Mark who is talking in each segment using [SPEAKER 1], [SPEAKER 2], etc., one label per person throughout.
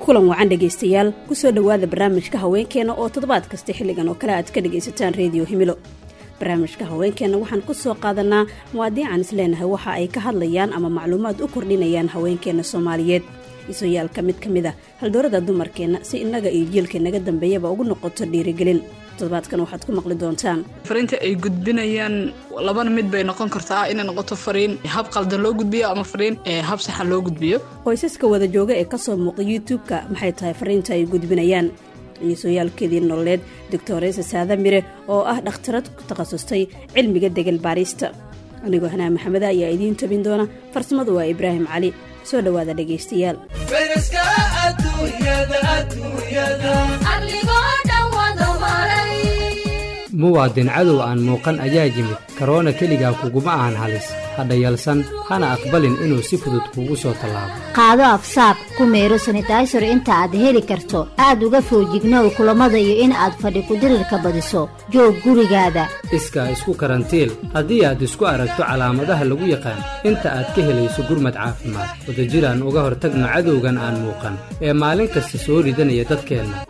[SPEAKER 1] kulan wacan dhegaystayaal kusoo dhowaada barnaamijka haweenkeena oo toddobaad kasta xilligan oo kale aad ka dhagaysataan reediyo himilo barnaamijka haweenkeena waxaan ku soo qaadanaa muwaadiican isleenahay waxa ay ka hadlayaan ama macluumaad u kordhinayaan haweenkeena soomaaliyeed isoyaalka mid ka mid a haldoorada dumarkeenna si innaga iyo jiilka naga dambeeyaba ugu noqoto dhiirigelin toddobaadkan waxaad ku maqli doontaan
[SPEAKER 2] fariinta ay gudbinayaan labana mid bay noqon kartaa inay noqoto fariin hab qaldan loo gudbiyo ama fariin hab saxan loo gudbiyo
[SPEAKER 1] qoysaska wada jooga ee kasoo muuqda youtube-ka maxay tahay fariinta ay gudbinayaan iyosoyaalkeedii nololeed doctoresa saada mire oo ah dhakhtarad ku takhasustay cilmiga degel baarista anigoo hanaa maxameda ayaa idiin tabin doona farsamadu waa ibraahim cali soo dhowaada dhegaystayaal
[SPEAKER 3] muwaadin cadow aan muuqan ayaa yimid karoona keligaa kuguma ahan halis hadha yalsan hana aqbalin inuu si fudud kuugu soo tallaabo
[SPEAKER 4] qaado afsaab ku meero sanitaysar inta aad heli karto aad uga foojignow kulammada iyo in aad fadhi kudirirka badiso joog gurigaada
[SPEAKER 3] iskaa isku karantiil haddii aad isku aragto calaamadaha lagu yaqaan inta aad ka helayso gurmad caafimaad wadajiraan uga hortagno cadowgan aan muuqan ee maalin kasta soo ridanaya dadkeenna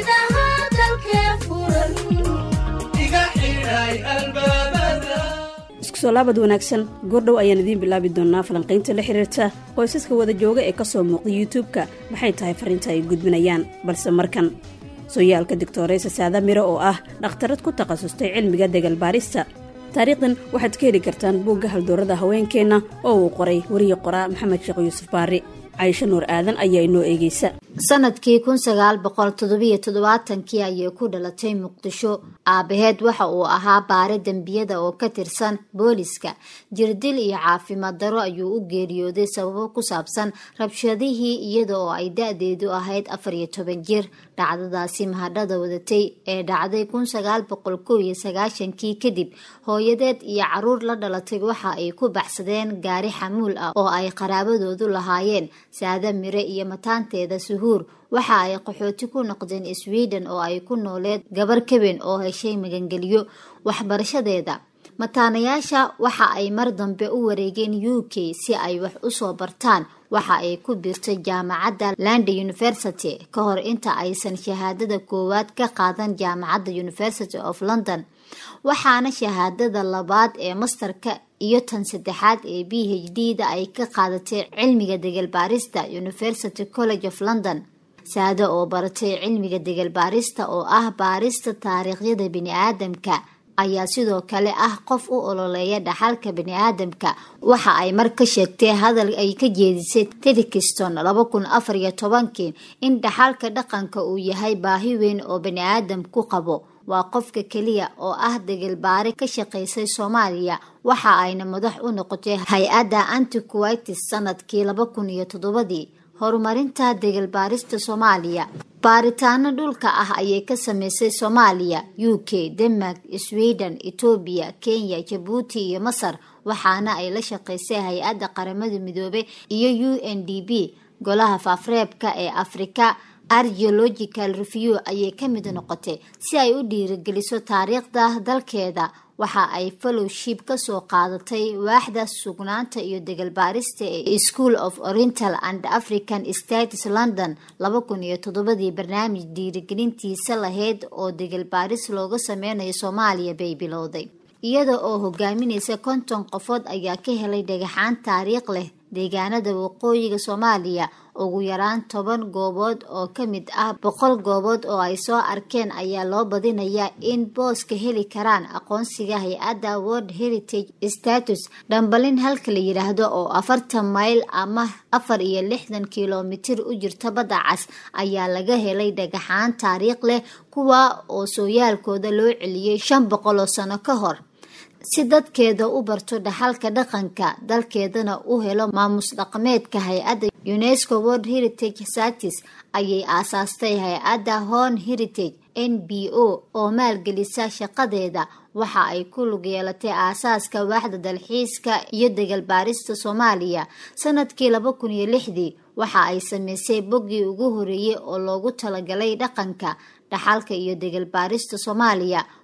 [SPEAKER 1] iskusoo laabad wanaagsan goordhow ayaan idiin bilaabi doonaa falanqaynta la xiriirta qoysaska wada jooga ee kasoo muuqda youtube-ka maxay tahay fariinta ay gudbinayaan balse markan sooyaalka doctoreysa saada miro oo ah dhakhtarad ku takhasustay cilmiga degal baarista taariikhdan waxaad ka heli kartaan buugga haldoorada haweenkeenna oo uu qoray wariye qoraa maxamed sheekh yuusuf baari caysho nuur aadan ayaa inoo eegeysa
[SPEAKER 4] sanadkii kun sagaal boqol toddobiyo toddobaatankii ayay ku dhalatay muqdisho aabaheed waxa uu ahaa baare dembiyada oo ka tirsan booliska jirdil iyo caafimaad daro ayuu u geeriyooday sababo ku saabsan rabshadihii iyada oo ay da-deedu ahayd afar iyo toban jir dhacdadaasi mahadhada wadatay ee dhacday kun sagaal boqol kow iyo sagaashankii kadib hooyadeed iyo caruur la dhalatay waxa ay ku baxsadeen gaari xamuul ah oo ay qaraabadoodu lahaayeen saada mire iyo mataanteeda suhuur waxa ay qaxooti ku noqdeen sweden oo ay ku nooleed gabar kaben oo heshay magangeliyo waxbarashadeeda mataanayaasha waxa ay mar dambe u wareegeen u k si ay wax usoo bartaan waxa ay ku biirtay jaamacadda landa university ka hor inta aysan shahaadada koowaad ka qaadan jaamacadda university of london waxaana shahaadada labaad ee mastarka iyo tan saddexaad ee b h d da ay ka qaadatay cilmiga degal baarista university college of london saado oo baratay cilmiga degal baarista oo ah baarista taariikhyada bini-aadamka ayaa sidoo kale ah qof u ololeeya dhaxalka bani-aadamka waxa ay mar ka sheegtay hadal ay ka jeedisay tedikiston laba kun afar iyo tobankii in dhaxalka dhaqanka uu yahay baahi weyn oo bani-aadam ku qabo waa qofka keliya oo ah degelbaare ka shaqaysay soomaaliya waxa ayna madax u noqotay hay-adda antiquitis sanadkii laba kun iyo toddobadii horumarinta degelbaarista soomaaliya baaritaano dhulka ah ayay ka sameysay soomaaliya u k denmark sweden etoobiya kenya jabuuti iyo masar waxaana ay la shaqaysay hay-adda qaramada midoobay iyo u n d b golaha faafreebka ee afrika argeological review ayay ka mid noqotay si ay u dhiirigeliso taariikhda dalkeeda waxa ay fellowship kasoo qaadatay waaxda sugnaanta iyo degalbaarista ee school of oriental and african states london laba kun iyo toddobadii barnaamij dhiirigelintiisa lahayd oo degalbaaris looga sameynayo soomaaliya bay bilowday iyada oo hogaaminaysa konton qofood ayaa ka helay dhagaxaan taariikh leh deegaanada waqooyiga soomaaliya ugu yaraan toban goobood oo ka mid ah boqol goobood oo ay soo arkeen ayaa loo badinayaa in booska heli karaan aqoonsiga hay-adda world heritage status dhambalin halka la yidhaahdo oo afartan mayl ama afar iyo lixdan kilomitir u jirta badda cas ayaa laga helay dhagaxaan taariikh leh kuwa oo sooyaalkooda loo celiyey shan boqol oo sano ka hor si dadkeeda u barto dhaxalka dhaqanka dalkeedana u helo maamus dhaqameedka hay-adda unesco world heritage satis ayay aasaastay hay-adda horn heritage n b o oo maalgelisa shaqadeeda waxa ay ku lug yeelatay aasaaska waaxda dalxiiska iyo degalbaarista soomaaliya sanadkii laba kun iyo lixdii waxa ay sameysay boggii ugu horeeyey oo loogu talagalay dhaqanka dhaxalka iyo degalbaarista soomaaliya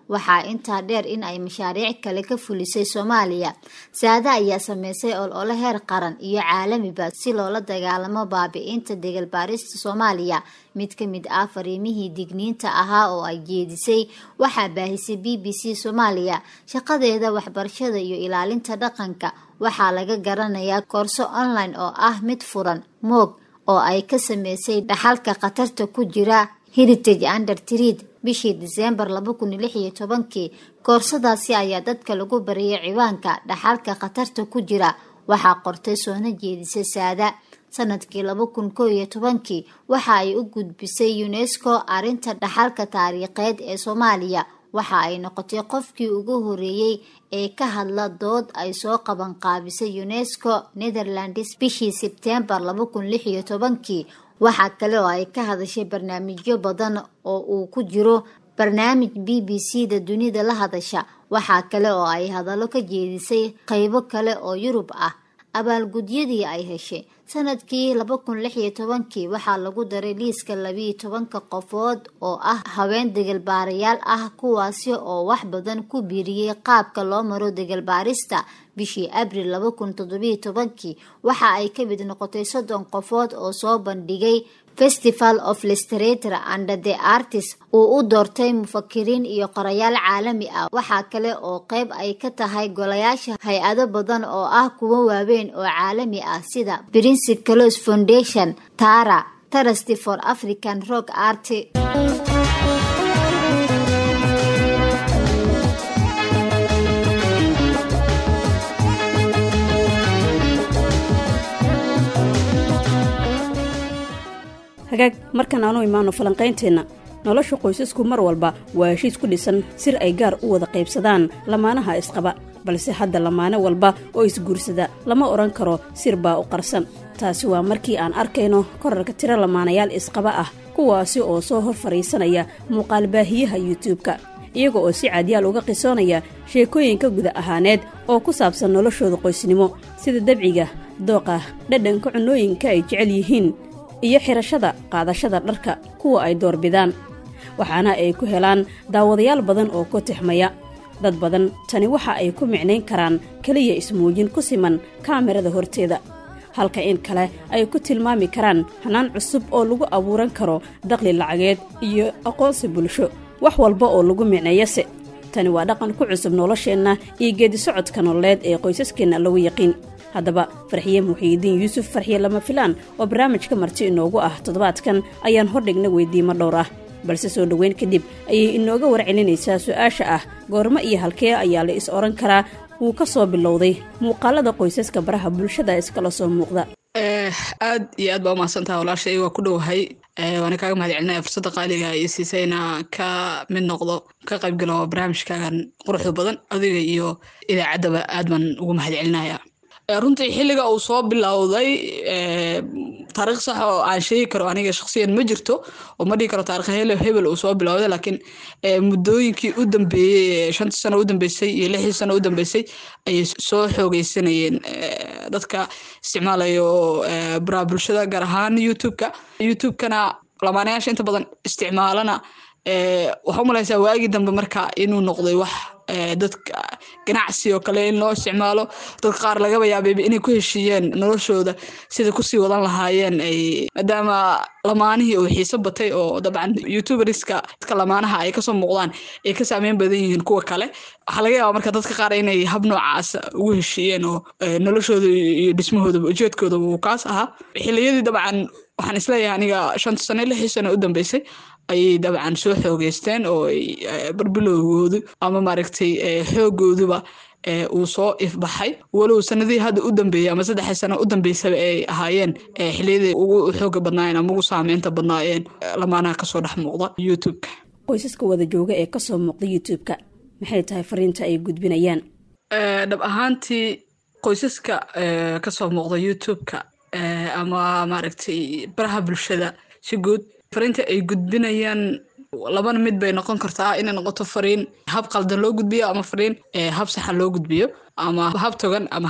[SPEAKER 4] waxaa intaa dheer in ay mashaariic kale ka fulisay soomaaliya saade ayaa sameysay olole heer qaran iyo caalamiba si loola dagaalamo baabi-inta degalbaarista soomaaliya mid ka mid ah fariimihii digniinta ahaa oo ay jeedisay waxaa baahisay b b c soomaaliya shaqadeeda waxbarashada iyo ilaalinta dhaqanka waxaa laga garanayaa koorso online oo ah mid furan moog oo ay ka sameysay dhaxalka khatarta ku jira heritage under trid bishii diseembar laba kun lix iyo tobankii koorsadaasi ayaa dadka lagu bariyay ciwaanka dhaxalka khatarta ku jira waxaa qortay soona jeedisay saada sanadkii laba kun koo iyo tobankii waxa ay u gudbisay unesco arrinta dhaxalka taariikheed ee soomaaliya waxa ay noqotay qofkii ugu horeeyey ee ka hadla dood ay soo qaban qaabisay unesco netherlands bishii sebtembar laba kun lix iyo tobankii waxaa kale oo ay ka hadashay barnaamijyo badan oo uu ku jiro barnaamij b b c da dunida la hadasha waxaa kale oo ay hadallo ka jeedisay qeybo kale oo yurub ah abaalgudyadii ay heshay sanadkii laba kun lix iyo tobankii waxaa lagu daray liiska labiiyo tobanka qofood oo ah haween degalbaarayaal ah kuwaasi oo wax badan ku biiriyey qaabka loo maro degalbaarista bishii abril laba kun toddobiyo tobankii waxa ay ka mid noqotay soddon qofood oo soo bandhigay festival of literature under the artist uu u doortay mufakiriin iyo qorayaal caalami ah waxaa kale oo qeyb ay ka tahay golayaasha hay-ado badan oo ah kuwo waaweyn oo caalami ah sida prince clos foundation tara trusty for african rock art
[SPEAKER 1] hagaag markan aanu imaano falanqaynteenna nolosha qoysasku mar walba waa heshiis ku dhisan sir ay gaar u wada qaybsadaan lamaanaha isqaba balse hadda lamaane walba oo isguursada lama odhan karo sir baa u qarsan taasi waa markii aan arkayno korarka tiro lamaanayaal isqaba ah kuwaasi oo soo hor fadhiisanaya muuqaalbaahiyaha yuutubka iyaga oo si caadyaal uga qisoonaya sheekooyinka guda ahaaneed oo ku saabsan noloshooda qoysnimo sida dabciga dooqa dhadhanka cunooyinka ay jecel yihiin iyo xirashada qaadashada dharka kuwa ay doorbidaan waxaana ay ku helaan daawadayaal badan oo ku tixmaya dad badan tani waxa ay ku micnayn karaan keliya ismuujin ku siman kaamirada horteeda halka in kale ay ku tilmaami karaan hanaan cusub oo lagu abuuran karo daqli lacageed iyo aqoonsi bulsho wax walba oo lagu micneeyase tani waa dhaqan ku cusub nolosheenna iyo geedisocodka nololeed ee qoysaskeenna lagu yaqiin haddaba farxiye muxiidiin yuusuf farxiye lama filaan oo barnaamijka marti inoogu ah toddobaadkan ayaan hordhigna weydiimo dhowr ah balse soo dhoweyn kadib ayay inooga warcelinaysaa su-aasha ah goormo iyo halkee ayaa la is odhan karaa wuu ka soo bilowday muuqaalada qoysaska baraha bulshada iskala soo muuqda
[SPEAKER 2] aad iyo aad baa umahadsantaha walaashay waa ku dhowahay waana kaaga mahad celinaya fursadda qaaliga iyo siisayna ka mid noqdo ka qaybgalo barnaamijkaagan quruxda badan adiga iyo idaacaddaba aad baan ugu mahad celinaya runtii xilliga uu soo bilowday taariikh sax oo aan sheegi karo aniga shaksiyan ma jirto oo ma dhihi karo taarikh hele hebel uu soo bilowday laakiin muddooyinkii u dambeeyey shantii sano u dambeysay iyo lixdii sano u dambeysay ayay soo xoogeysanayeen dadka isticmaalayo baraha bulshada gaar ahaan youtube-ka youtube-kana lamaanayaasha inta badan isticmaalana waxaa u malaysaa waagii dambe marka inuu noqday wax dadka ganacsi oo kale in loo isticmaalo dadka qaar lagaba yaabeyba inay ku heshiiyeen noloshooda sida kusii wadan lahaayeen ay maadaama lamaanihii uu xiiso batay oo dabcan youtuberska dadka lamaanaha ay kasoo muuqdaan ay ka saameyn badan yihiin kuwa kale waxaa laga yaaba marka dadka qaar inay hab noocaas ugu heshiiyeen oo noloshooda iyo dhismahoodaba ujeedkoodaba uu kaas ahaa xiliyadii dabcan waxaan isleeyahay aniga shanta sano lixii sano u dambeysay ayay dabcan soo xoogeysteen oo barbilowgoodu ama maaragtay xoogooduba uu soo ifbaxay walow sanadihii hadda u dambeeyey ama saddexii sano u dambeysaba ay ahaayeen xiliyadii ugu xooga badnaayeen ama ugu saameynta badnaayeen lamaanaha kasoo dhex muuqda youtube-ka
[SPEAKER 1] qoysaska wada jooga ee kasoo muuqda youtube-ka maxay tahay fariinta ay gudbinayaan
[SPEAKER 2] dhab ahaantii qoysaska kasoo muuqda youtube-ka ama maaragtay baraha bulshada si guud fariinta ay gudbinayaan labana mid bay noqon kartaa inay noqoto fariin hab qaldan loo gudbiyo ama fariin hab saxan loo gudbiyo ama hab togan ama hab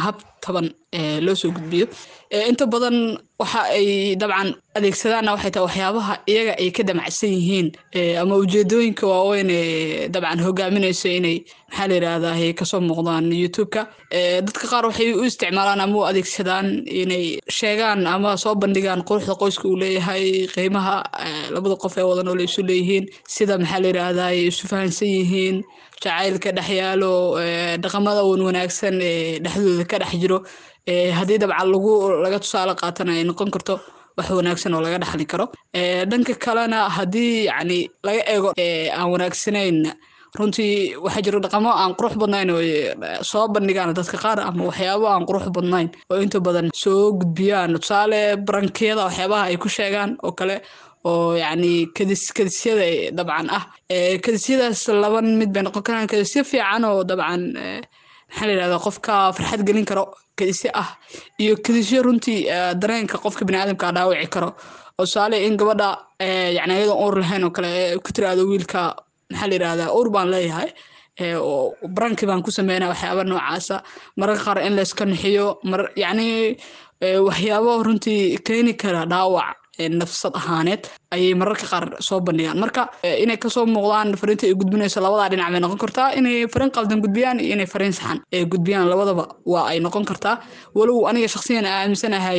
[SPEAKER 2] taban loo soo gudbiyo inta badan waxa ay dabcan adeegsadaanna waxay tahay waxyaabaha iyaga ay ka damacsan yihiin ama ujeedooyinka waaweyn ee dabcan hogaaminayso inay maxaa la yidhaahdaa kasoo muuqdaan youtube-ka dadka qaar waxay u isticmaalaan ama u adeegsadaan inay sheegaan ama soo bandhigaan quruxda qoyska uu leeyahay qiimaha labada qof ee wada nool isu leeyihiin sida maxaa la yidhaahdaa ay isu fahansan yihiin jacaylka dhex yaalo dhaqamada wan wanaagsan ee dhexdooda ka dhex jiro haddii dabcan lagu laga tusaale qaatana ay noqon karto wax wanaagsan oo laga dhaxli karo dhanka kalena haddii yacni laga eego aan wanaagsanayn runtii waxaa jiro dhaqamo aan qurux badnayn oo soo bandhigaan dadka qaar ama waxyaabo aan qurux badnayn oo inta badan soo gudbiyaan tusaale barankiyada waxyaabaha ay ku sheegaan oo kale oo yacni kadis kadisyada dabcan ah kadisyadaas laba mid bay noqon karaan kadisyo fiican oo dabcan maxaa la yidhahdaa qofka farxad gelin karo kadisyo ah iyo kadisyo runtii dareenka qofka baniaadamka dhaawici karo oo tusaale in gabadha yacni ayadoon uur lahayn oo kale ku tiraahdo wiilka maxaa la yidhahdaa uur baan leeyahay oo baranki baan ku sameynaa waxyaaba noocaasa mararka qaar in layska nixiyo mar yacni waxyaabo runtii keeni kara dhaawac nafsad ahaaneed ayay mararka qaar soo bandhigaan marka inay kasoo muuqdaan fariinta ay gudbinayso labadaa dhinac bay noqon kartaa inay fariin qaldan gudbiyaan iyo inay fariin saxan ay gudbiyaan labadaba waa ay noqon kartaa walow aniga shakhsiyan aaminsanahay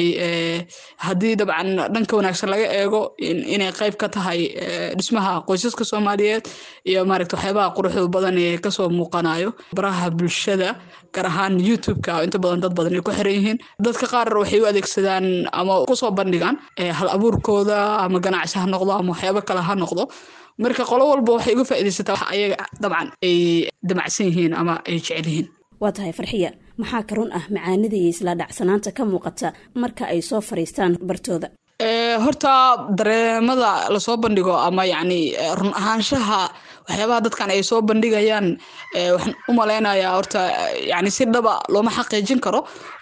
[SPEAKER 2] haddii dabcan dhanka wanaagsan laga eego inay qayb ka tahay dhismaha qoysaska soomaaliyeed iyo maaragta waxyaabaha quruxda badan ee kasoo muuqanayo baraha bulshada gaar ahaan youtube-ka inta badan dad badan ay ku xiran yihiin dadka qaar waxay u adeegsadaan ama kusoo bandhigaan hal abuurkooda ama ganacsi ha noqdo ama waxyaabo kale ha noqdo marka qolo walba waxay uga faaidaysataa wax ayaga dabcan ay damacsan yihiin ama ay jecel yihiin
[SPEAKER 1] waa tahay farxiya maxaa ka run ah macaanida iyo isla dhacsanaanta ka muuqata marka ay soo fariistaan bartooda
[SPEAKER 2] horta dareemada lasoo bandhigo ama yacni run ahaanshaha waxyaabaha dadkan ay soo bandhigayaan waxaan u malaynayaa horta yani si dhaba looma xaqiijin karo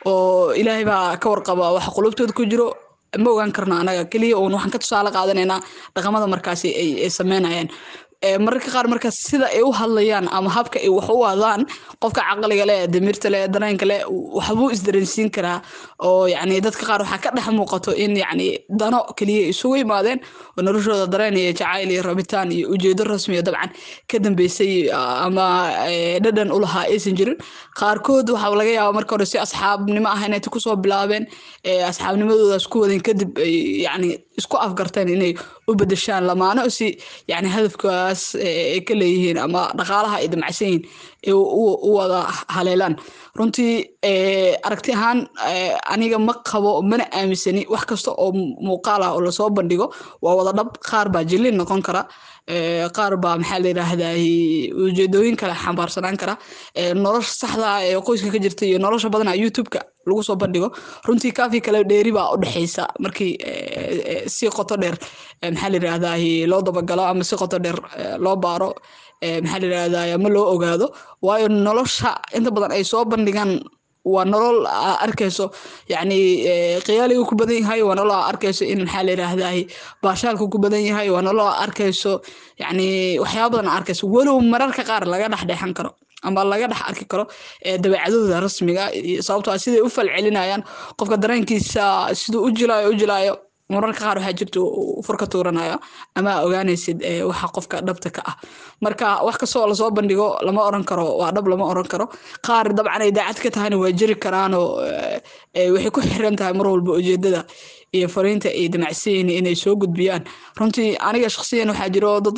[SPEAKER 2] oo ilaahay baa ka warqaba waxa qulubtooda ku jiro ma ogaan karno anaga keliya uun waxaan ka tusaale qaadanaynaa dhaqamada markaasi ay sameynayaan mararka qaar markaas sida ay u hadlayaan ama habka ay wax u wadaan qofka caqliga leh damirta leh dareenka leh waxbuu isdareensiin karaa oo yacni dadka qaar waxaa ka dhex muuqato in yacni dano keliya isugu yimaadeen oo noloshooda dareen iyo jacayl iyo rabitaan iyo ujeedo rasmiya dabcan ka dambeysay ama dhadhan u lahaa aysan jirin qaarkood waxaa laga yaabaa marka hore si asxaabnimo ah inay kusoo bilaabeen asxaabnimadoodaas ku wadeen kadib ay yacni isku afgarteen inay u bedeshaan lamaano si yacni hadafkaas ay ka leeyihiin ama dhaqaalaha ay damacsan yihiin ay u wada haleelaan runtii aragti ahaan aniga ma qabo mana aaminsani wax kasta oo muuqaal ah oo lasoo bandhigo waa wada dhab qaar baa jilin noqon kara qaar baa maxaa la yidhaahdaa ujeedooyin kale xambaarsanaan kara nolosha saxda ah ee qoyska ka jirta iyo nolosha badana youtube-ka lagu soo bandhigo runtii kaafi kale dheeri baa u dhexeysa markii si qoto dheer maxaa la yidhaahdaa loo dabagalo ama si qoto dheer loo baaro maxaa la yidhaahdaa ama loo ogaado waayo nolosha inta badan ay soo bandhigaan waa nolol aa arkayso yacni khiyaaliga ku badan yahay waa nolol aa arkayso in maxaa la yidhaahdaa baashaalka ku badan yahay waa nolol aa arkayso yacni waxyaaba badan aa arkayso walow mararka qaar laga dhex dheexan karo ama laga dhex arki karo dabeecadooda rasmiga sababtoo siday u falcelinayaan qofka dareenkiisa siduu u jilaayo u jilaayo mararka qaar waxaa jirta furka tuuranayo ama ogaanaysid waxa qofka dhabta ka ah marka wax kastoo lasoo bandhigo lama oran karo waa dhab lama oran karo qaar dabcan ay daacad ka tahayna waa jiri karaanoo waxay ku xiran tahay mar walba ujeedada iyo fariinta ay damacsan yihiin inay soo gudbiyaan runtii aniga shakhsiyan waxaa jiro dad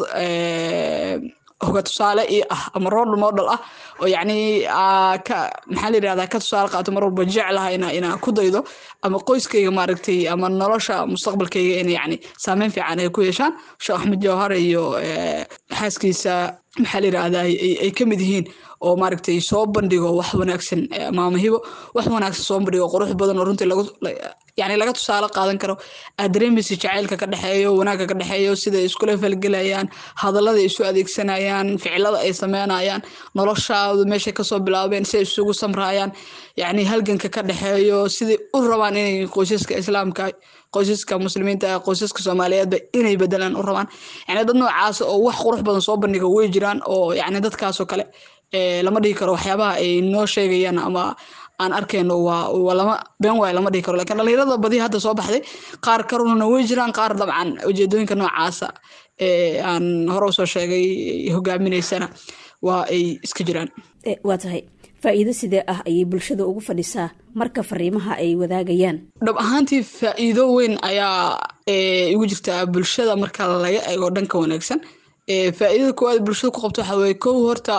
[SPEAKER 2] hoga tusaale io ah ama role model ah oo yacni ka maxaa la yidhahdaa ka tusaale qaato mar walba jeclaha ina inaa ku daydo ama qoyskayga maaragtay ama nolosha mustaqbalkayga in yacni saameyn fiican ay ku yeeshaan sheekh axmed jawhar iyo xaaskiisa maxaa la yidhahdaa ay ka mid yihiin oo maaragtay soo bandhigo wax wanaagsan maama hibo wax wanaagsan soo bandhigo qurux badan oo runtii lagu yani laga tusaale qaadan karo aad dareemaysa jacaylka ka dhexeeyo wanaagga ka dhexeeyo siday iskula falgelayaan hadallada isu adeegsanayaan ficilada ay sameynayaan noloshaadu meeshay kasoo bilaabeen siday isugu samraayaan yacni halganka ka dhexeeyo siday u rabaan inay qoysaska islaamka qoysaska muslimiinta qoysaska soomaaliyeedba inay bedelaan u rabaan yani dad noocaas oo wax qurux badan soo bandhiga way jiraan oo yani dadkaasoo kale lama dhihi karo waxyaabaha ay noo sheegayaan ama aan arkayno waa waa lama been waay lama dhihi karo lakin dhalinyarada badi hadda soo baxday qaar karuna way jiraan qaar dabcan ujeedooyinka noocaasa ee aan hore usoo sheegay hogaaminaysana waa ay iska jiraan
[SPEAKER 1] waa tahay faa'iido sidee ah ayay bulshada ugu fadhisaa marka fariimaha ay wadaagayaan
[SPEAKER 2] dhab ahaantii faa'iido weyn ayaa igu jirtaa bulshada marka laga eego dhanka wanaagsan faa'iidada koowaad bulshada ku qabto waxaa weye kow horta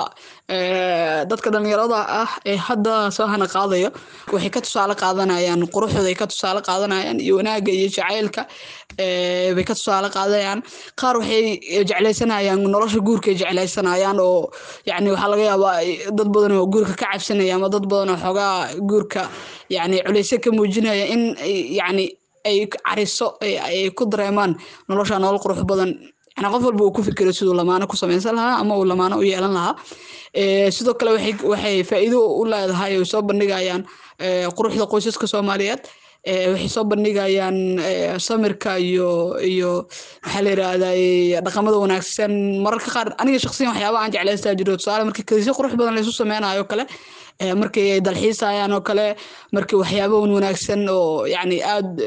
[SPEAKER 2] dadka dhalinyarada ah ee hadda soo hana qaadayo waxay ka tusaale qaadanayaan quruxdooda ay ka tusaale qaadanayaan iyo wanaagga iyo jacaylka bay ka tusaale qaadanayaan qaar waxay jeclaysanayaan nolosha guurka ay jeclaysanayaan oo yani waxaa laga yaabaa dad badan oo guurka ka cabsanaya ama dad badan oo xoogaa guurka yani culeyse ka muujinaya in yani ay cariso ay ku dareemaan nolosha nolol qurux badan yani qof walba uu ku fikiro siduu lamaano ku samaysan lahaa ama uu lamaano u yeelan lahaa sidoo kale waxay faa'iido u leedahay oy soo bandhigayaan quruxda qoysaska soomaaliyeed waxay soo bandhigayaan samirka iyo iyo maxaa la yirahdaa dhaqamada wanaagsan mararka qaar aniga shaksiyan waxyaaba aan jeclaystaa jiro tusaale markii kadisyo qurux badan laysu sameynayo kale markii ay dalxiisayaan oo kale markii waxyaaba wanaagsan oo yani aada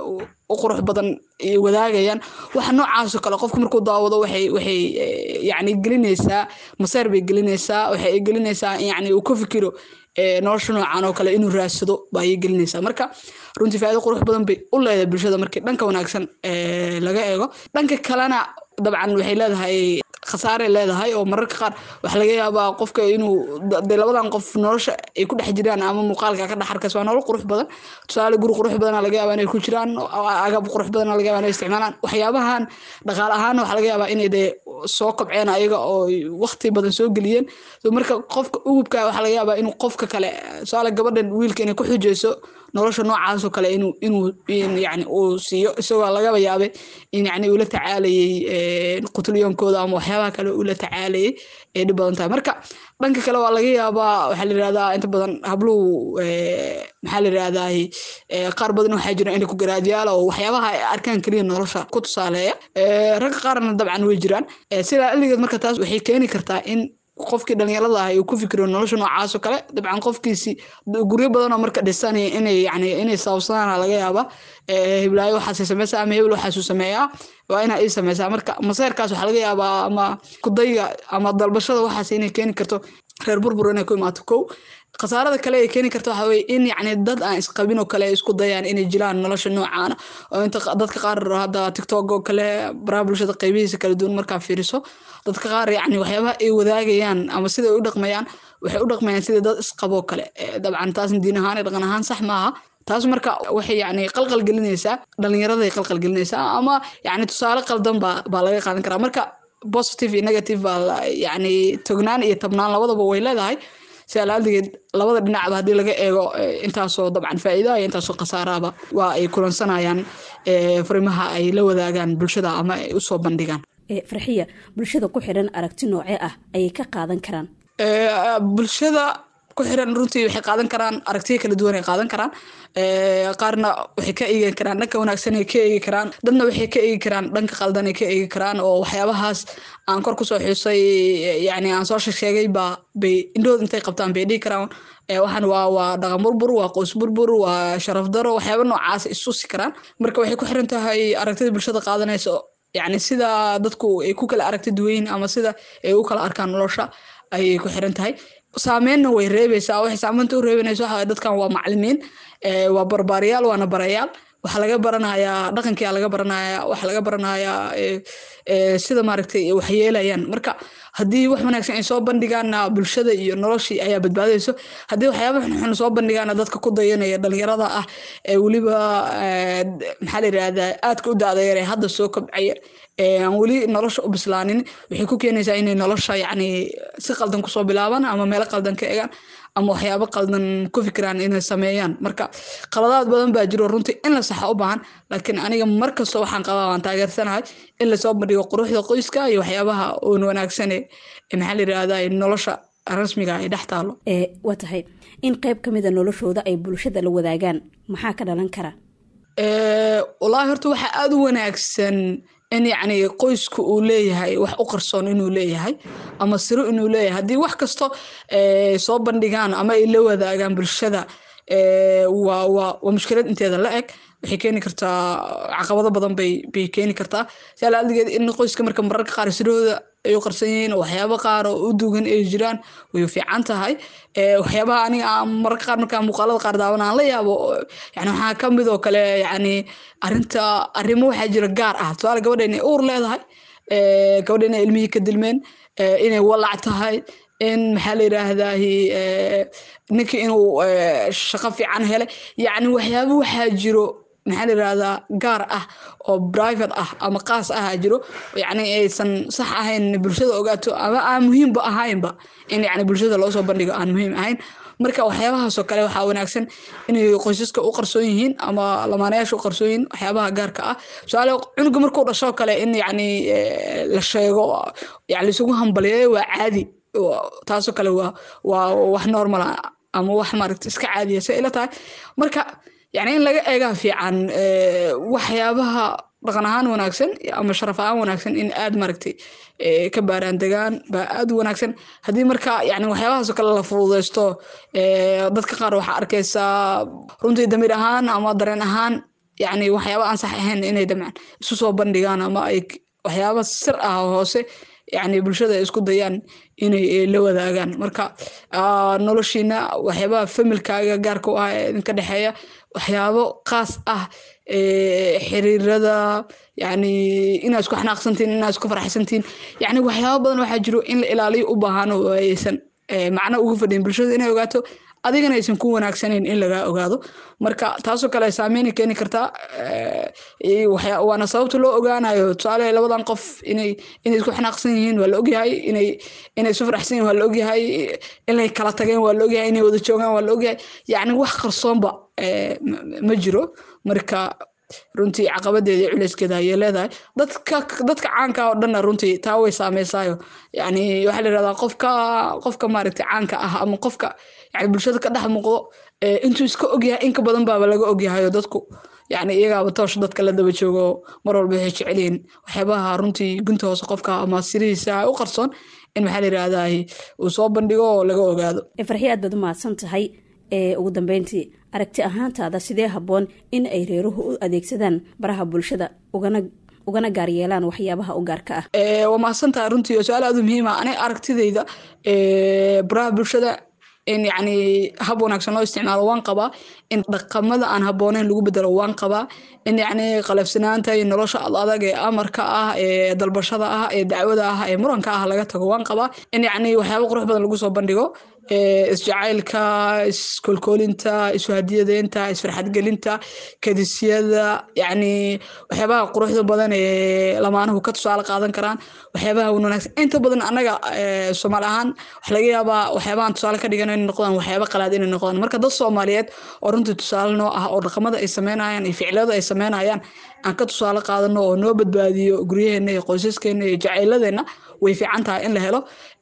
[SPEAKER 2] u qurux badan wadaagayaan waxa noocaasoo kale qofka markuu daawado waxay waxay yani gelinaysaa maseer bay gelinaysaa waxay gelinaysaa yani uu ka fikiro nolosha noocan oo kale inuu raadsado bayay gelinaysaa marka runtii faa'ido qurux badan bay u leedahay bulshada markii dhanka wanaagsan laga eego dhanka kalena dabcan waxay leedahay khasaaray leedahay oo mararka qaar waxaa laga yaabaa qofka inuu dee labadan qof nolosha ay ku dhex jiraan ama muuqaalka ka dhex arkas waa nolol qurux badan tusaale guri qurux badana laga yaabaa inay ku jiraan agab qurux badana laga yaabaa inay isticmaalaan waxyaabahan dhaqaale ahaan waxaa laga yaabaa inay dee soo kobceen ayaga oo waqti badan soo geliyeen marka qofka ugubka waxaa laga yaabaa inuu qofka kale tusaale gabadhan wiilka inay ku xujeyso nolosha noocaasoo kale inuu inuu yani uu siiyo isagoo lagaba yaabay in yani uu la tacaalayay qutulyoonkooda ama waxyaabaha kale uu la tacaalayay ee dhib badan tahay marka dhanka kale waa laga yaabaa waxaa la yirahdaa inta badan habluhu maxaa la yirahdaa qaar badan waxaa jira inay ku garaadyaala oo waxyaabaha ay arkaan keliya nolosha ku tusaaleeya ragga qaarna dabcan way jiraan sidaa aligeed marka taas waxay keeni kartaa in qofkii dhalinyarada ah uu ku fikiro nolosha noocaasoo kale dabcan qofkiisi guryo badanoo marka dhisan inay yani inay sababsadaan laga yaaba hiblaayo waxaasay sameysaa ama hebel waxaasuu sameeyaa waa inaa ii sameysaa marka maseerkaas waxaa laga yaabaa ama kudayga ama dalbashada waxaas inay keeni karto reer burbur inay ku imaato kow khasaarada kale ay keeni karta waxaa weye in yacni dad aan isqabin oo kale ay isku dayaan inay jilaan nolosha noocaana oo inta dadka qaar hadda tiktok oo kale baraha bulshada qaybihiisa kala duwan markaa fiiriso dadka qaar yacni waxyaabaha ay wadaagayaan ama sida ay u dhaqmayaan waxay u dhaqmayaan sida dad isqaboo kale dabcan taasna diin ahaan dhaqan ahaan sax maaha taas marka waxay yani qalqal gelinaysaa dhalinyaraday qalqal gelinaysaa ama yani tusaale qaldan baa baa laga qaadan karaa marka positive iyo negative baa yani tognaan iyo tabnaan labadaba way leedahay si alaaldigeed labada dhinacba haddii laga eego intaasoo dabcan faa'iidaha iyo intaasoo khasaarahaba waa ay kulansanayaan farimaha ay la wadaagaan bulshada ama ay usoo bandhigaan
[SPEAKER 1] farxiya bulshada ku xidhan aragti noocee ah ayay ka qaadan karaan
[SPEAKER 2] bulshada ku xiran runtii waxay qaadan karaan aragtiya kala duwan ay qaadan karaan qaarna waxay ka eegi karaan dhanka wanaagsan ay ka eegi karaan dadna waxay ka eegi karaan dhanka qaldan ay ka eegi karaan oo waxyaabahaas aan kor kusoo xusay yani aan soo sheegay baa bay indhood intay qabtaan bay dhihi karaan waxaan waa waa dhaqan burbur waa qoys burbur waa sharaf daro waxyaaba noocaas isusi karaan marka waxay ku xiran tahay aragtida bulshada qaadanaysa yani sida dadku ay ku kala aragti duwayin ama sida ay u kala arkaan nolosha ayay ku xiran tahay saameynna way reebaysaa waxay saameynta u reebanaysa waxa dadkan waa macalimiin waa barbaariyaal waana barayaal waxaa laga baranayaa dhaqankia laga baranayaa waxaa laga baranayaa sida maaragtay waxyeelayaan marka haddii wax wanaagsan ay soo bandhigaana bulshada iyo noloshii ayaa badbaadayso haddii waxyaaba xunxun soo bandhigaana dadka ku dayanaya dhalinyarada ah ee weliba maxaa la yirahdaa aadka u daadayar ee hadda soo kobcaya aan weli nolosha u bislaanin waxay ku keenaysaa inay nolosha yacni si qaldan kusoo bilaabaan ama meelo qaldan ka egaan ama waxyaabo qaldan ku fikiraan inay sameeyaan marka qaladaad badan baa jiro runtii in la saxa u baahan laakiin aniga markasta waxaan qabaa waan taageersanahay in lasoo bandhigo quruxda qoyska iyo waxyaabaha oon wanaagsane maxaa la yirahdaa nolosha rasmiga ay dhex taalo
[SPEAKER 1] waa tahay in qayb ka mida noloshooda ay bulshada la wadaagaan maxaa ka dhalan kara
[SPEAKER 2] wallaahi horta waxaa aada u wanaagsan in yacni qoysku uu leeyahay wax u qarsoon inuu leeyahay ama siro inuu leeyahay haddii wax kasto soo bandhigaan ama ay la wadaagaan bulshada waa waa waa mushkilad inteeda la eg waxay keeni kartaa caqabado badan bay bay keeni kartaa siala adigeed in qoyska marka mararka qaar sidooda ay u qarsan yihiin waxyaabo qaar oo u dugan ay jiraan way fiican tahay waxyaabaha aniga aan mararka qaar markaa muuqaalada qaar daawan aan la yaabo yani waxaa ka mid oo kale yani arinta arrimo waxaa jira gaar ah tusaale gabadha inay uur leedahay gabadha inay ilmihii ka dilmeen inay walac tahay in maxaa la yiraahdaa ninkii inuu shaqo fiican helay yacni waxyaabo waxaa jiro maxaa la yirahdaa gaar ah oo private ah ama qaas ah jiro yacni aysan sax ahayn bulshada ogaato ama aan muhiimba ahaynba in yacni bulshada loo soo bandhigo aan muhiim ahayn marka waxyaabahaasoo kale waxaa wanaagsan inay qoysaska u qarsoon yihiin ama lamaanayaasha u qarsoon yihiin waxyaabaha gaarka ah tusaale cunuga markuu dhashoo kale in yacni la sheego yani laisugu hambaliyeeyo waa caadi taasoo kale waa waa wax normal ama wax maaragta iska caadiya say ila tahay marka yani in laga eegaa fiican waxyaabaha dhaqan ahaan wanaagsan ama sharaf ahaan wanaagsan in aad maaragtay ka baaraan degaan baa aad u wanaagsan haddii marka yani waxyaabahaasoo kale la fududeysto dadka qaar waxaa arkaysaa runtii damiir ahaan ama dareen ahaan yani waxyaaba aan sax ahayn inay damcaan isu soo bandhigaan ama ay waxyaaba sir ah hoose yani bulshada ay isku dayaan inay la wadaagaan marka noloshiina waxyaabaha familkaaga gaarka u ah ee idinka dhexeeya waxyaabo qaas ah xiriirada yani inaad isku xanaaqsantiin inaad isku faraxsantiin yani waxyaabo badan waxaa jiro in la ilaaliyo u baahan oo aysan macno ugu fadhiyin bulshada inay ogaato adigana aysan ku wanaagsanayn in lagaa ogaado marka taasoo kale saameyn keeni kartaa waana sababta loo ogaanayo tusaale labadan qof inay inay isku xanaaqsan yihiin waa la ogyahay inay inay isu faraxsan yihiin waa la ogyahay inay kala tageen waa la ogyahay inay wada joogaan waa la ogyahay yacni wax qarsoonba ma jiro marka runtii caqabadeeda iyo culeyskeeda ayay leedahay dadka dadka caanka oo dhanna runtii taa way saameysaayo yani waxaa la yirahdaa qofka qofka maaragtay caanka ah ama qofka yani bulshada ka dhex muuqdo intuu iska ogyahay inka badan baaba laga ogyahayo dadku yani iyagaaba toosh dadka la daba joogo mar walba waxay jecelyihiin waxyaabaha runtii gunta hoose qofka ama sirihiisa u qarsoon in maxaa la yirahdaa uu soo bandhigo oo laga ogaado
[SPEAKER 1] farxi aad baad u mahadsan tahay ugu dambeyntii aragti ahaantaada sidee habboon in ay reeruhu u adeegsadaan baraha bulshada ugana ugana gaar yeelaan waxyaabaha u gaarka ah
[SPEAKER 2] waa mahadsantahay runtii su-aal aad u muhiima aniga aragtidayda baraha bulshada in yacni hab wanaagsan loo isticmaalo waan qabaa in dhaqamada aan habbooneyn lagu bedelo waan qabaa in yacni qalafsanaanta iyo nolosha ad adag ee amarka ah ee dalbashada ah ee dacwada ah ee muranka ah laga tago waan qabaa in yacni waxyaaba qurux badan lagu soo bandhigo isjacaylka iskolkoolinta isuhadiyadeynta isfarxadgelinta kadisyada yacni waxyaabaha quruxda badan ee lamaanuhu ka tusaale qaadan karaan waxyaabaha wanaagsan inta badan annaga soomaali ahaan waxa laga yaabaa waxyaabahan tusaale ka dhigan inay noqdaan waxyaaba qalaad inay noqdaan marka dad soomaaliyeed oo runtii tusaale noo ah oo dhaqamada ay sameynayaan iyo ficilada ay sameynayaan aan ka tusaale qaadano oo noo badbaadiyo guryaheena iyo qoysaskeena iyo jacayladeenna way fiican tahay in la helo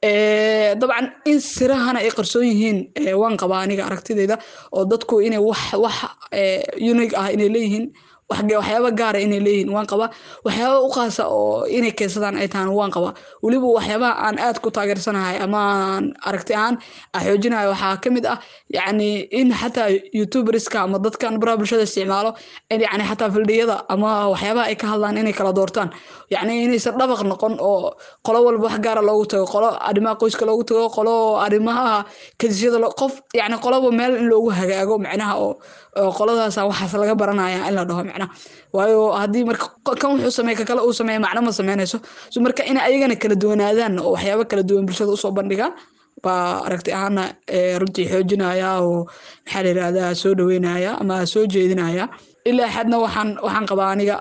[SPEAKER 2] dabcan in sirahana ay qarsoon yihiin waan qabaa aniga aragtidayda oo dadku inay wax wax unique ah inay leeyihiin waxyaaba gaara inay leeyihiin waan qabaa waxyaaba u qaasa oo inay keensadaan ay tahan waan qabaa weliba waxyaabaha aan aad ku taageersanahay ama aan aragti ahaan xoojinayo waxaa ka mid ah yacni in xataa youtuberska ama dadkan baraha bulshada isticmaalo in yacni xataa fildhiyada ama waxyaabaha ay ka hadlaan inay kala doortaan yacni inaysan dhabaq noqon oo qolo walba wax gaara loogu tago qolo arrimaha qoyska loogu tago qolo arrimaha kadisyada qof yacni qoloba meel in loogu hagaago macnaha oo qoladaasa waxaas laga baranaya in la dhaho macnaha waayo haddii marka kan wuxuu sameey ka kale uu sameeya macno ma sameynayso so marka in ayagana kala duwanaadaan oo waxyaabo kala duwan bulshada usoo bandhigaan baa aragti ahaana runtii xoojinaya oo maxaa la yirahdaa soo dhaweynaya ama soo jeedinaya ilaa xadna waxaan waxaan qabaa aniga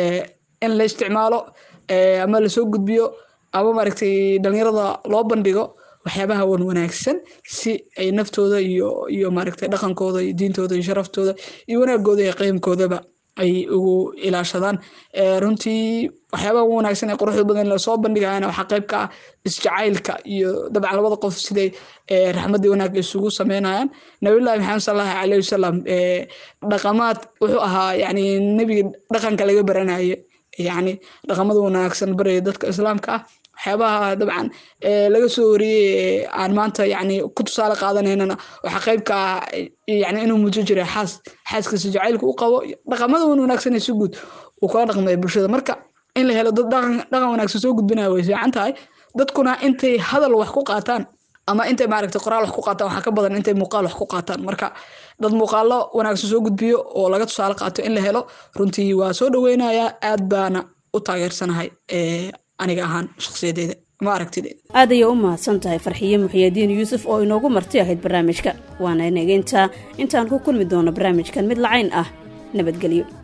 [SPEAKER 2] in la isticmaalo ama lasoo gudbiyo ama maaragtay dhalinyarada loo bandhigo waxyaabaha wan wanaagsan si ay naftooda iyo iyo maaragtay dhaqankooda iyo diintooda iyo sharaftooda iyo wanaagooda iyo qiimkoodaba ay ugu ilaashadaan runtii waxyaabaha ugu wanaagsan ee quruxda badan lasoo bandhigayana waxaa qayb ka ah isjacaylka iyo dabcan labada qof siday raxmadii wanaag isugu sameynayaan nabilahi maxamed salallahu alayhi wasalam dhaqamaad wuxuu ahaa yani nebiga dhaqanka laga baranaye yani dhaqamada wanaagsan baraya dadka islaamka ah waxyaabaha dabcan laga soo wariyey aan maanta yani ku tusaale qaadanaynana waxaa qayb ka ah yani inuu mujo jiray xaas xaaskiisa jacaylka u qabo dhaqamada wan wanaagsan si guud uu kala dhaqmaya bulshada marka in la helo dad dhaqan wanaagsan soo gudbinaya way fiican tahay dadkuna intay hadal wax ku qaataan ama intay maaragtay qoraal wax ku qaataan waxaa ka badan intay muuqaal wax ku qaataan marka dad muuqaalo wanaagsan soo gudbiyo oo laga tusaale qaato in la helo runtii waa soo dhaweynayaa aad baana u taageersanahay aniga ahaan shakhsiyadeeda ma aragtideeda
[SPEAKER 1] aad ayay u mahadsan tahay farxiye muxiyadiin yuusuf oo inoogu marti ahayd barnaamijka waana nageyntaa intaan ku kulmi doono barnaamijkan mid lacayn ah nabadgelyo